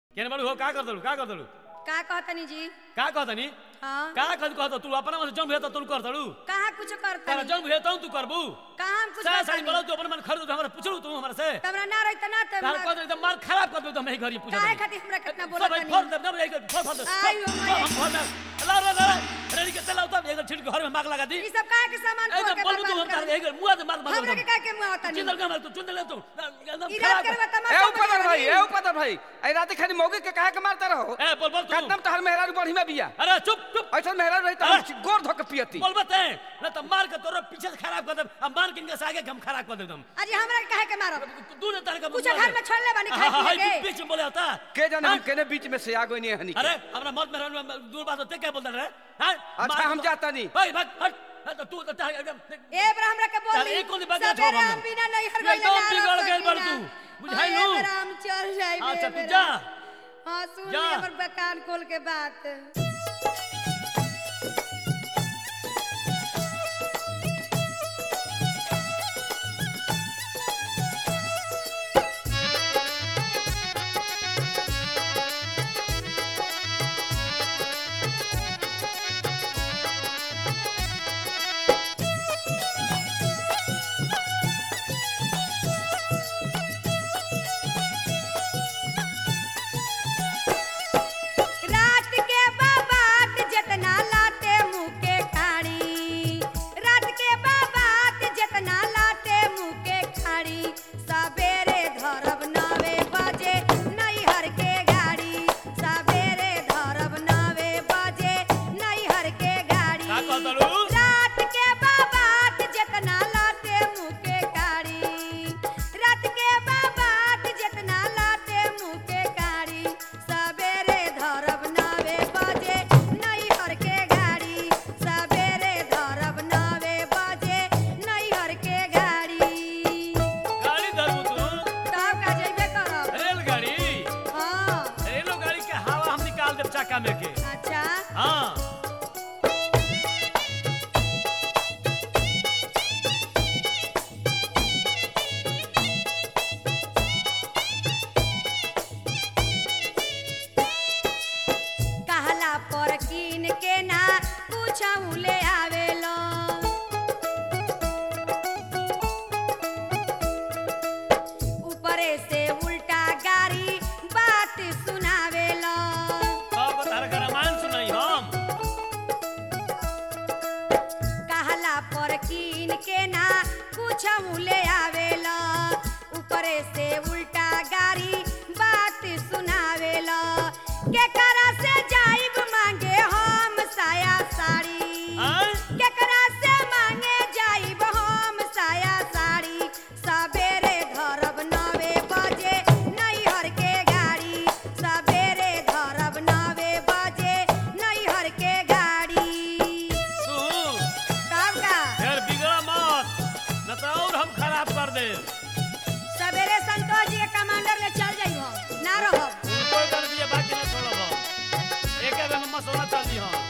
केने बाड़ू हो का कर दलू का कर दलू का कहतनी जी का कहतनी हाँ का कह कहत तू अपना मन जन्म भेता तू कर दलू कहाँ कुछ तारा करतनी जन्म भेता तू करबू कहाँ हम कुछ सारा साड़ी करतनी बोलो तू अपन मन खरीद हमरा पूछलू तू हमरा से तमरा ना रही त ना तार तमरा कह दे एकदम मार खराब कर दे तो मैं घरी पूछा काहे खातिर हमरा कितना सब बोलत भाई तनी फोन दे ना एक फोन फोन आइयो मैया। हम फोन ला ला ला रेडी के चलाओ तब एक छिड़ के घर में मार लगा दी ई सब काहे के सामान फोड़ एकदम के बोलबू तू हम बर्बाद तार कर एक मुंह से मार मार हमरा के काहे के मुंह होतनी चिंदल का मार तू चिंदल ले तू एकदम ई रात खराब करबा कर- तमाशा ए उपदर भाई ए उपदर भाई आई रात खाली मौगी के काहे के मारता रहो ए बोल बोल तू कदम तहर मेहरारू बढ़ी में बिया अरे चुप चुप ऐसा मेहरारू रही अरे। त गोर धो के पियती बोल बते न तो मार के तोरा पीछे से खराब कर दे अब मान के इनके से आगे के हम खराब कर दे एकदम अजी हमरा के काहे के मारब तू ने तार का कुछ घर में छोड़ले बानी खाए हाँ, हाँ, पिए के बीच में बोले होता के जाने हम हाँ? केने बीच में से आ गई नहीं हनी अरे हमरा मत में दूर बात होते क्या बोलते रहे हाँ? अच्छा, मार- हम जाता नहीं। भाई भाग हट हट, तो तू तो तार एकदम ए बरा हमरा के बोल तार दी एक कोनी बात ना छोड़ सबेरे हम हम बिना नहीं हर एकदम गइले बिगड़ गइल बड़ तू बुझाई नु नु ए बरा हम चल जाई अच्छा तू जा हां सुन जा। ले हमर बकान खोल के बात रात के बाबात जितना लाते मुंह के खाड़ी रात के बाबात जितना लाते मुंह के खाड़ी सवेरे धरब नवे बजे नैहर के गाड़ी सवेरे धरब नवे बजे नैहर के गाड़ी का कहतलू? रात के बाबात जितना लाते मुंह के काड़ी रात के बाबात जितना लाते मुंह के काड़ी सवेरे धरब नवे बजे नैहर के गाड़ी सवेरे धरब नवे बजे नैहर के गाड़ी गाड़ी धरबू तू तब का जइबे करब रेलगाड़ी हाँ रेलगाड़ी के हवा हम निकाल देब चक्का में के अच्छा हाँ कहला पर कीन के ना पूछऊ ले आवेलो ऊपरे से उल्टा गाड़ी बात सुनावेलो अब तार का रामायण सुनाई हम कहला पर कीन के ना पूछऊ ले आवेलो ऊपरे से उल्टा गाड़ी बात सुनावेलो के करा से जाइब मांगे हम साया साड़ी आय? केकरा से मांगे जाइब हम साया साड़ी सवेरे धरब नवे बजे नैहर के गाड़ी सवेरे धरब नवे बजे नैहर के गाड़ी तू तब का फिर बिगड़ा मत न तो और हम खराब कर दे सवेरे संतोष जी के कमांडर ले चल जाइब हम ना रहब कोई कर दिए बाकी नहीं छोड़ब हम एक बेर में मसौदा चल दी हम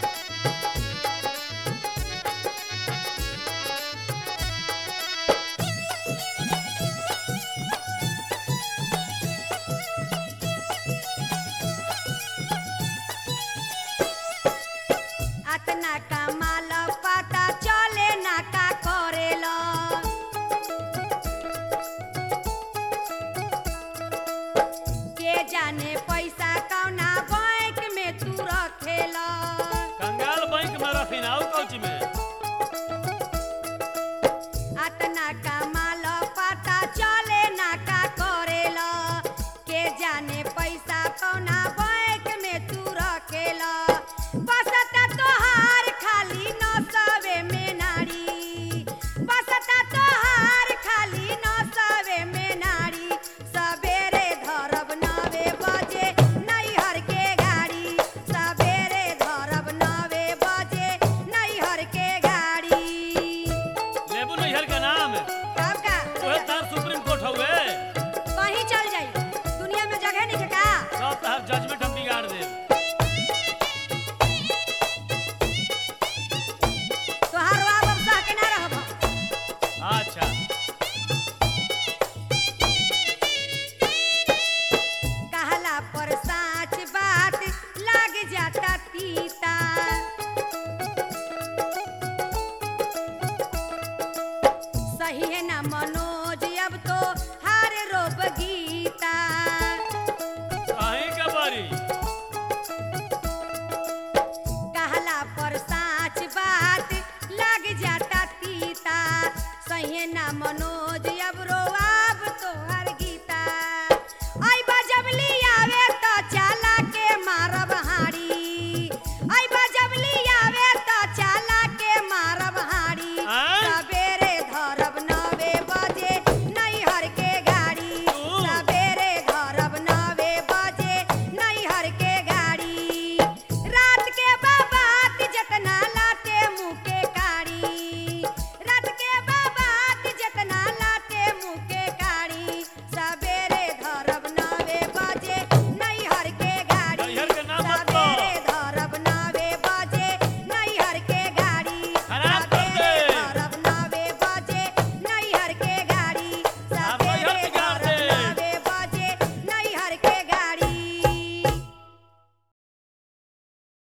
अतना कमाल पता चले ना का करेला के जाने पैसा कौन